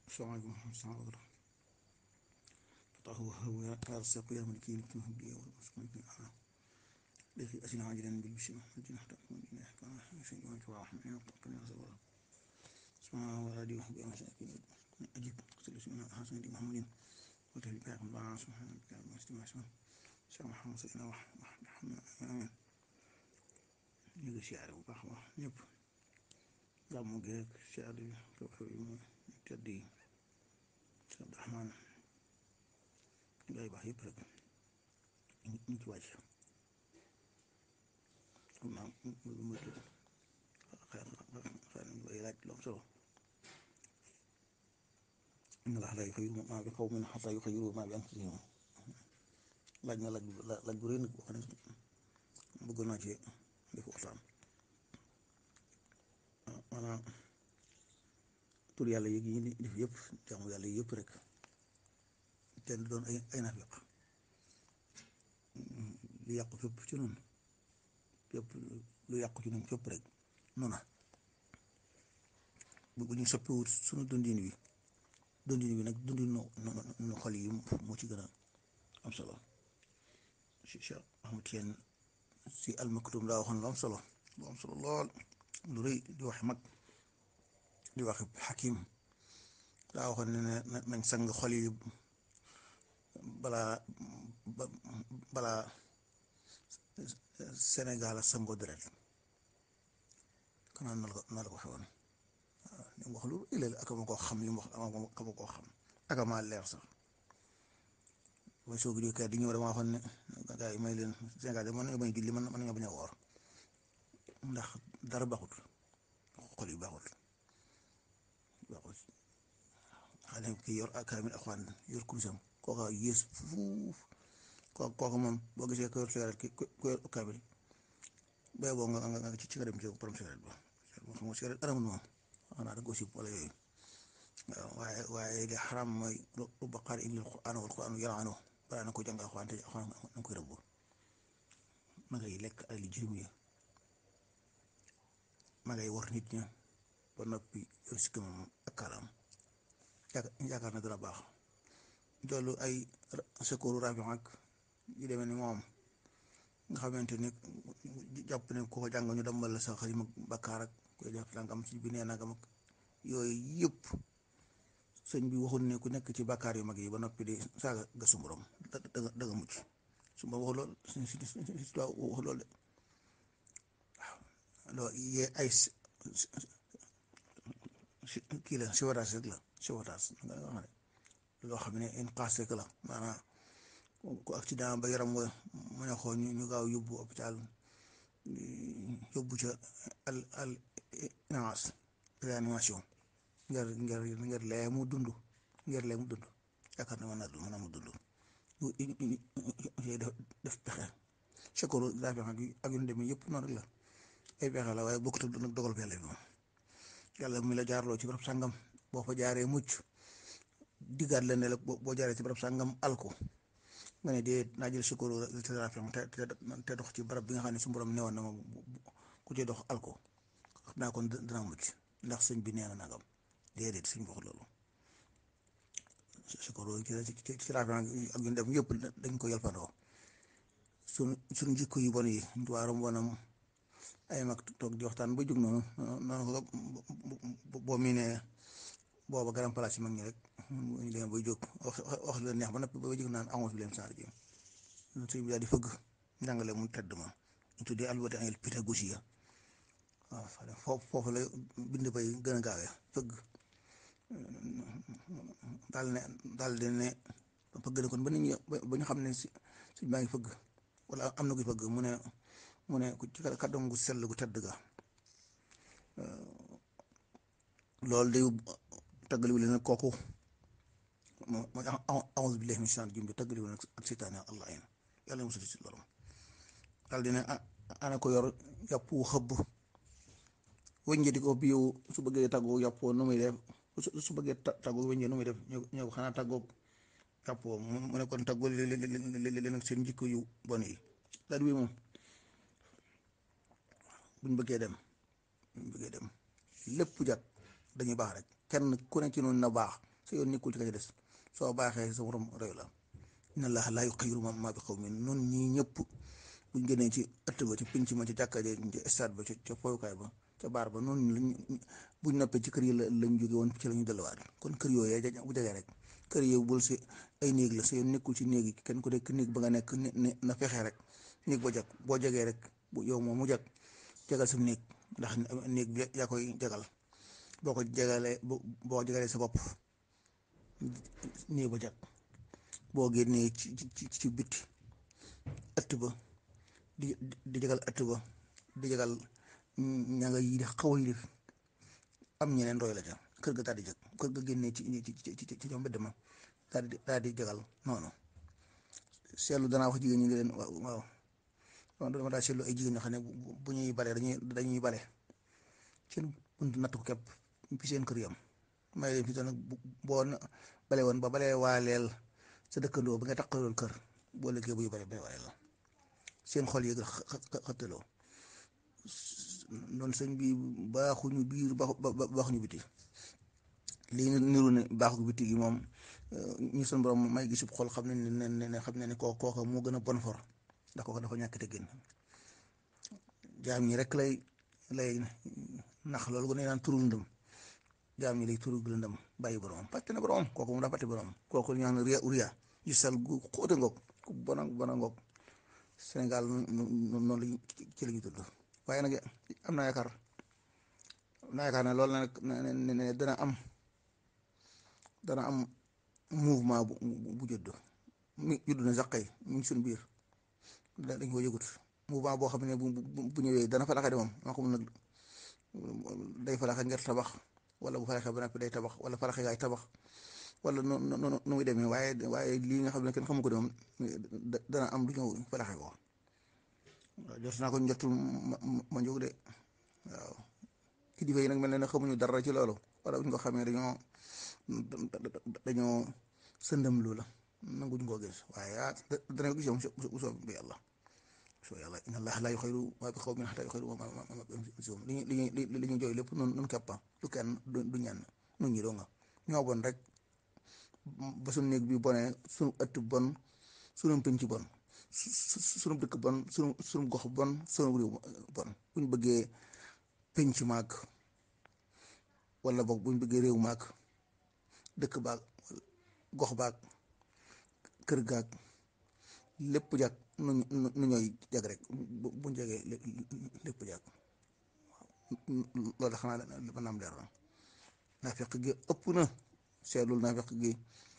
salaamaaleykum salaamaaleykum taxawu xaw ya yaar saq ya man kii ci bi wasman fi ana dexi asina ajidan bil bishma dina ta mo dina kana sin yo ci wax ne ko kan sa wala subhana wa radi wa bi masakin ajib solution hasan di muhammadin wa tabi ka allah subhanahu wa ta'ala estimation cheikh muhammad sallallahu alaihi wa sallam amin ñu ngi siyaare bu baax wax ñëpp gàmmu geeg siyaare bi xew xew yi mu tedd yi si abdurahmaan ngay baax yëpp rek ñu ci wàcc xam naa lu ma tudd xëy na xëy na ngay laaj lu am solo inna laaha laa yughayyiru maa bi qawmin hattaa yughayyiru maa bi anfusihim laaj na laaj laaj bu rëy nag boo xam ne bëgg naa ci def waxtaan maanaam tur yàlla yëg yi def yëpp jaamu yàlla yëpp rek te doon ay ay nafiq lu yàqu fépp ci noonu fépp lu yàqu ci noonu fépp rek noona bu ñu soppiwut sunu dundin wi dundin wi nag dundin nu xol yi moo ci gën a am solo si Cheikh Ahmad Tijaan si almaktum daa waxoon lu am solo lu am solo lool lu rëy di wax mag di wax xakim daa waxoon ne ne nañ sang xol yi balaa balaa Sénégal a sangoo deret kanaan na la ko na la ko xewoon waaw li mu wax lu ilal ak ma koo xam li mu wax ak ma koo xam ak ma leer sax mooy soo gisee kay di ñëw dama waxoon ne gars yi may leen Sénégal de mën nañu bañ a julli mën nañu bañ a woor ndax dara baaxut xol yi baaxut baaxut xale ki yor kaamil alxuraan yor kurusam kooka yées fuuf kooka moom boo gisee ko yor sigaret ki ko yor kaamil bay boo nga nga ci ci nga dem ci borom sigaret ba xam nga sigaret aramul moom xanaa da nga ko sib wala yooyu waaw waaye waaye li xaram mooy rubba qaari illal qur'aan wal qur'aan yal'anu balaa na ko jàng alxuraan te alxuraan na koy rëbb ma ngay lekk ay li jirim yi ma ngay war nit ña ba noppi yor si moom ak kaalaam yaakaar na dana baax loolu ay secours rajo ak yu demee ni moom nga xamante ni jàpp ne ku ko jàng ñu dambal la sa xalima bakkaar ak koy def langam ci bi nee nagam ak yooyu yëpp sëñ bi waxul ne ku nekk ci bakkaar yu mag yi ba noppi di saaga ga su borom da da nga mucc su ma waxul lool si si si waxul lool de waaw loolu yee ay kii la siwataas rek la siwataas nga xam ne loo xam ne une passe rek la maanaam ku accident ba yaram wa mën a xool ñu gaaw yóbbu hôpital yóbbu ca al al inaas réanimation ngir ngir ngir lee mu dund ngir lee mu dund yaakaar na mën naa mën naa mu dund def def pexe secours daa fexe ak yu demee yëpp noonu rek la ay pexe la waaye bokkut ak dogal bi yàlla bi moom yàlla mi la jaarloo ci barab sàngam boo fa jaaree mucc diggaat la ne la boo jaaree ci barab sàngam alko nga ne dee naa jël secours te te dox ci barab bi nga xam ne su borom newoon na ma ku ci dox alko xam naa kon dana mucc ndax sëñ bi nee na nagam déedéet sëñ bi wax loolu secours ci ci ci ak yu dem yëpp dañ ko yalpandoo suñ suñ jikko yu bon yi waaram bonam ay mag toog di waxtaan ba jóg noonu noonu ko boo miinee booba garam place yi mag ñi rek ñu demee bay jóg wax wax leen neex ba noppi ba jóg naan amoon bi leen saar ji sëñ bi daal di fëgg njàngale mu tedd ma ñu tuddee alwati angel pédagogie waaw foofu foofu la bind bay gën a gaawee fëgg daal ne daal di ne fëgg na kon ba nit ñi ba ñu xam ne si sëñ baa ngi fëgg wala am na kuy fëgg mu ne mu ne ci kàddoom gu sell gu tedd ga loolu day tàggaliwu leen kooku moo mooy a'uuzu billaahi mina shaytaani rajiim tàggaliwu leen ak seytaane allah yéen yàlla na musal ci loolu daal di ne ana ko yor yàpp wu xëbb wëññe di ko biiw su bëggee tàggoo yàppoo nu muy def su bëggee tàggoo wëññe nu muy def ñëw ko xanaa tàggoo yàppoo mu ne kon tàggoo leen ak seen jikko yu bon yi daal wi moom buñ bëggee dem buñ bëggee dem lépp jat dañuy baax rek kenn ku ne ci noonu na baax sa yoon nekkul ci ka ca des soo baaxee sa morom réew la inna allaha laa yuxayyiru maa bi qawmin noonu ñii ñëpp buñ génnee ci ëtt ba ci pinc ma ci jàkka ja ci stade ba ca foyukaay ba ca baar ba noonu lañ buñ noppee ci kër yi la lañ jóge woon ci la ñu delluwaat kon kër yooyu bu jegee rek kër yooyu bul si ay néeg la sa yoon nekkul ci néeg yi kenn ku nekk néeg ba nga nekk ne na fexee rek néeg ba jag boo jegee rek bu yow moom mu jag jagal sa néeg ndax néeg bi yaa koy jagal boo ko jagalee boo jagalee sa bopp néeg ba jag boo génnee ci ci ci bitti ëtt ba di di jagal ëtt ba di jagal ña nga yi di xaw a yi am ñeneen roy la ca kër ga daal di jag kër ga génnee ci ci ci ci ñoom mbedd ma daal di daal di jagal noonu seetlu danaa wax jigéen ñi ngi leen waaw waaw dama daa seetlu ay jigéen ñoo xam ne bu ñuy bale dañuy dañuy bale seen bunt natt ko képp fi seen kër yam may leen fi doon nag boo bale woon ba bale waaleel sa dëkkandoo ba nga taqaloon kër boo liggéey buy bale bale waaleel la seen xol yëg xëttaloo noonu sëñ bi baaxuñu biir baaxuñu biti lii niru ne baaxu biti gi moom ñu sun borom may gisub xol xam ne ne ne xam ne ne koo kooka moo gën a bon for ndax kooka dafa ñàkk te génn jaam ñi rek lay lay nax loolu ne naan turul ndëm jaam ñi lay turul ndëm bàyyi boromam fàtte na boromam kooku mu daa fàtte boromam kooku ñu naan ria uriya yu sal gu xóote ngoog ku bona bona ngoog Sénégal noonu lañ ci la ñu tudd waaye nag am naa yaakaar am naa yaakaar ne loolu nag ne dana am dana am mouvement bu bu judd mi judd na sax kay ñu ngi suñ biir dañ ko yëgut mouvement boo xam ne bu bu ñëwee dana falaxe de moom maa xam nag day falaxe ngir tabax wala bu falaxe ba noppi day tabax wala falaxe gaay tabax wala nu nu nu muy demee waaye waaye lii nga xam ne kenn xamu ko de moom dana am du ñëw falaxe ko waaw jot naa ko njottul ma ma jóg de waaw kilifa yi nag mel na ne xamuñu dara ci loolu wala bu ñu ko xamee dañoo dañoo sëndam lu la nanguñ koo gis waaye ah dana ko gis yow bu soob bi yàlla soo yàlla inna allaha laa yuxayyiru maa bi qawmin hattaa yuxayyiru maa bi anfusihim li ñuy li ñuy li ñuy jooy lépp noonu noonu keppa du kenn du ñenn nun ñi doo nga ñoo bon rek ba suñu néeg bi bonee suñu ëtt bon suñu penc bon suñu dëkk bon suñu suñu gox bon suñu réew bon buñ bëggee penc maag wala boog buñ bëggee réew maag dëkk baag gox baag kër gaag lépp jag nu nu ñooy jag rek buñ jegee lépp jag loolu xanaa dafa naam leer na naafeq gi ëpp na seetlul naafeq gi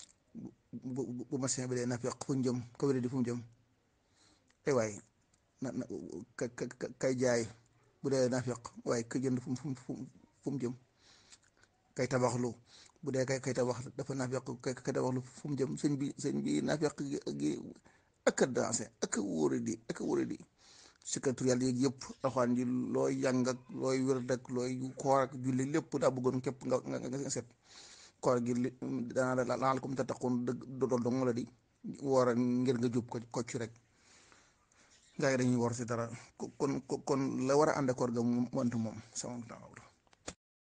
bu bu masin bi dee naafeq fu mu jëm ka wéri di fu mu jëm ay waay na na kay jaay bu dee naafeq waaye ka jënd fu mu fu mu jëm kay tabaxlu bu dee kay kay tabax dafa naafeq kay kay tabaxlu fu mu jëm sëñ bi sëñ bi naafeq gi ak a dansé ak a wóore di ak a wóore di secrétaire yeeg yëpp alxuraan ji looy jàng ak looy wér ak looy koor ak julli lépp daa bëggoon képp nga nga nga set koor gi li daanaka laal comme tattaqoon dëgg dool dong la di woor ngir nga jub ko kocc rek gaa yi dañuy wor si dara kon kon la war a ànd koor ga mu mënta moom sama